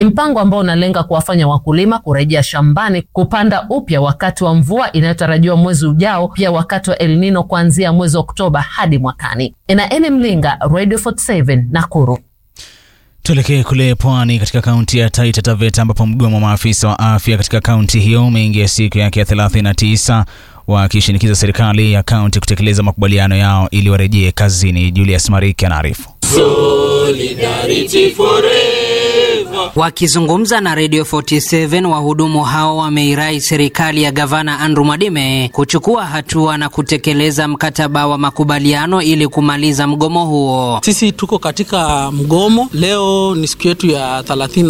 mpango ambao unalenga kuwafanya wakulima kurejea shambani kupanda upya wakati wa mvua inayotarajiwa mwezi ujao, pia wakati wa El Nino kuanzia mwezi Oktoba hadi mwakani. Inaeli Mlinga, Radio 47 Nakuru. Tuelekee kule pwani katika kaunti ya Taita Taveta ambapo mgomo wa maafisa wa afya katika kaunti hiyo umeingia siku yake ya 39 wakishinikiza serikali ya kaunti kutekeleza makubaliano yao ili warejee kazini. Julius Mariki anaarifu. Wakizungumza na Radio 47 wahudumu hao wameirai serikali ya gavana Andrew Mwadime kuchukua hatua na kutekeleza mkataba wa makubaliano ili kumaliza mgomo huo. Sisi tuko katika mgomo leo, ni siku yetu ya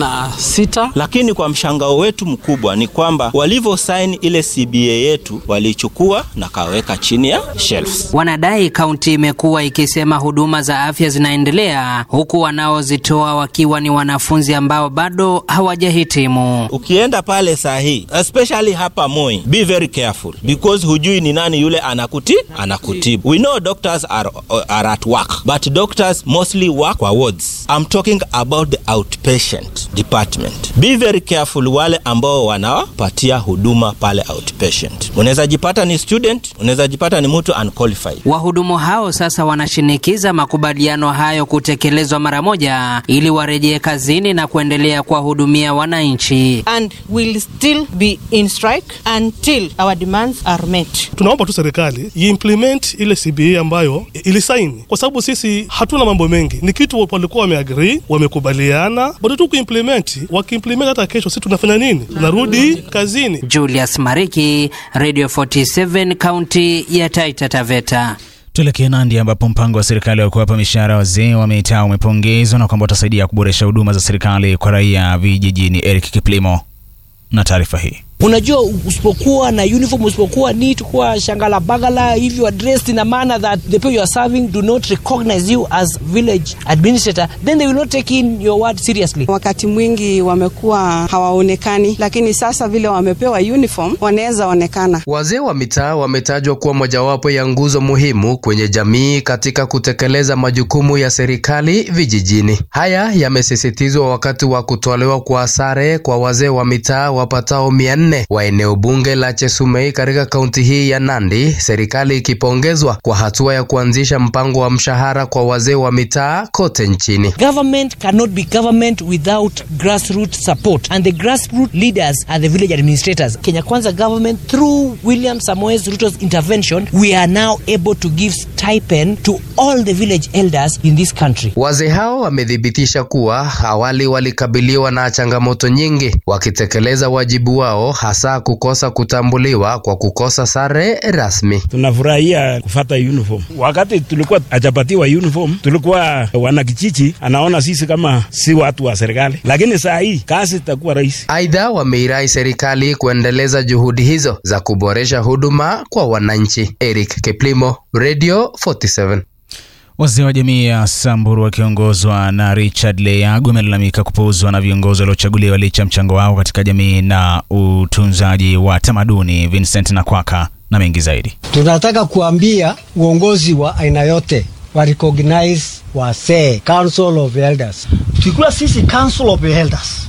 36, lakini kwa mshangao wetu mkubwa ni kwamba walivyo saini ile CBA yetu walichukua na kaweka chini ya shelves. Wanadai kaunti imekuwa ikisema huduma za afya zinaendelea huku wanaozitoa wakiwa ni wanafunzi ambao bado hawajahitimu. Ukienda pale saa hii especially hapa Moi, be very careful because hujui ni nani yule anakuti anakutibu. We know doctors are, are at work but doctors mostly work kwa wards. I'm talking about the outpatient department. Be very careful wale ambao wanawapatia huduma pale outpatient. Unaweza jipata ni student, unaweza jipata ni mtu unqualified. Wahudumu hao sasa wanashinikiza makubaliano hayo kutekelezwa mara moja ili warejee kazini na kuendelea kuwahudumia wananchi. and will still be in strike until our demands are met. Tunaomba tu serikali iimplement ile CBA ambayo ilisaini, kwa sababu sisi hatuna mambo mengi, ni kitu walikuwa wameagree, wamekubaliana, bado tu kuimplement. Wakiimplement hata kesho, sisi tunafanya nini? Tunarudi kazini. Julius Mariki, Radio 47, kaunti ya Taita Taveta. Tuelekee Nandi ambapo mpango wa serikali wa kuwapa mishahara wazee wa mitaa umepongezwa na kwamba utasaidia kuboresha huduma za serikali kwa raia vijijini. Eric Kiplimo na taarifa hii. Unajua, usipokuwa na uniform, usipokuwa neat, kuwa shangala bagala, if you are dressed in a manner that the people you are serving do not recognize you as village administrator, then they will not take in your word seriously. Wakati mwingi wamekuwa hawaonekani, lakini sasa vile wamepewa uniform wanaweza onekana. Wazee wa mitaa wametajwa kuwa mojawapo ya nguzo muhimu kwenye jamii katika kutekeleza majukumu ya serikali vijijini. Haya yamesisitizwa wakati wa kutolewa kwa sare kwa wazee wa mitaa wapatao mia nne wa eneo bunge la Chesumei katika kaunti hii ya Nandi, serikali ikipongezwa kwa hatua ya kuanzisha mpango wa mshahara kwa wazee wa mitaa kote nchini. Government cannot be government without grassroots support and the grassroots leaders are the village administrators. Kenya Kwanza government through William Samoei Ruto's intervention we are now able to give stipend to all the village elders in this country. Wazee hao wamethibitisha kuwa awali walikabiliwa na changamoto nyingi wakitekeleza wajibu wao hasa kukosa kutambuliwa kwa kukosa sare rasmi. Tunafurahia kufata uniform. Wakati tulikuwa hajapatiwa uniform, tulikuwa wanakijiji anaona sisi kama si watu wa serikali, lakini saa hii kazi itakuwa rahisi. Aidha, wameirai serikali kuendeleza juhudi hizo za kuboresha huduma kwa wananchi. Eric Keplimo, Radio 47. Wazee wa jamii ya Samburu wakiongozwa na Richard Leyagu wamelalamika kupuuzwa na viongozi waliochaguliwa licha mchango wao katika jamii na utunzaji wa tamaduni. Vincent Nakwaka na mengi zaidi. Tunataka kuambia uongozi wa aina yote wa recognize wasee, Council of Elders. Tukikuwa sisi Council of Elders,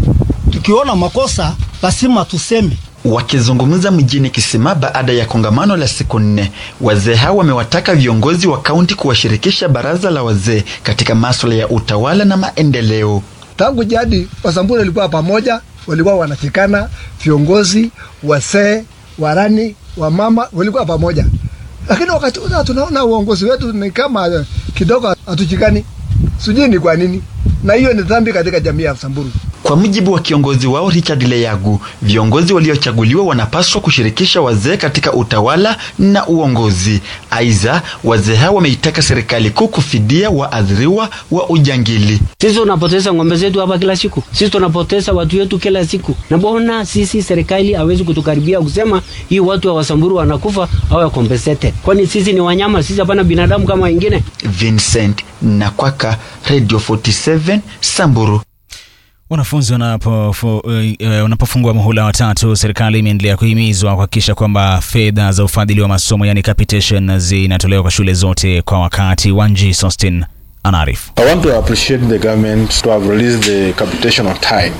tukiona makosa lazima tuseme Wakizungumza mjini Kisima baada ya kongamano la siku nne, wazee hao wamewataka viongozi wa kaunti kuwashirikisha baraza la wazee katika masuala ya utawala na maendeleo. Tangu jadi Wasamburu walikuwa pamoja, walikuwa wanafikana, viongozi, wasee, warani, wamama walikuwa pamoja, lakini wakati huu tunaona uongozi wetu ni kama kidogo hatuchikani, sijui ni kwa nini, na hiyo ni dhambi katika jamii ya Samburu. Kwa mujibu wa kiongozi wao Richard Leyagu, viongozi waliochaguliwa wanapaswa kushirikisha wazee katika utawala na uongozi. Aidha, wazee hao wameitaka serikali kuu kufidia waathiriwa wa ujangili. Sisi tunapoteza ng'ombe zetu hapa kila siku, sisi tunapoteza watu wetu kila siku, na mbona sisi serikali hawezi kutukaribia kusema hii watu wa Wasamburu wanakufa au compensated? Kwani sisi ni wanyama? Sisi hapana binadamu kama wengine? Vincent Nakwaka, Radio 47 Samburu. Wanafunzi wanapofungua uh, muhula watatu, serikali imeendelea kuhimizwa kuhakikisha kwamba fedha za ufadhili wa masomo yani capitation zinatolewa kwa shule zote kwa wakati. Wanji Sostin anaarifu. I want to appreciate the government to have released the capitation on time.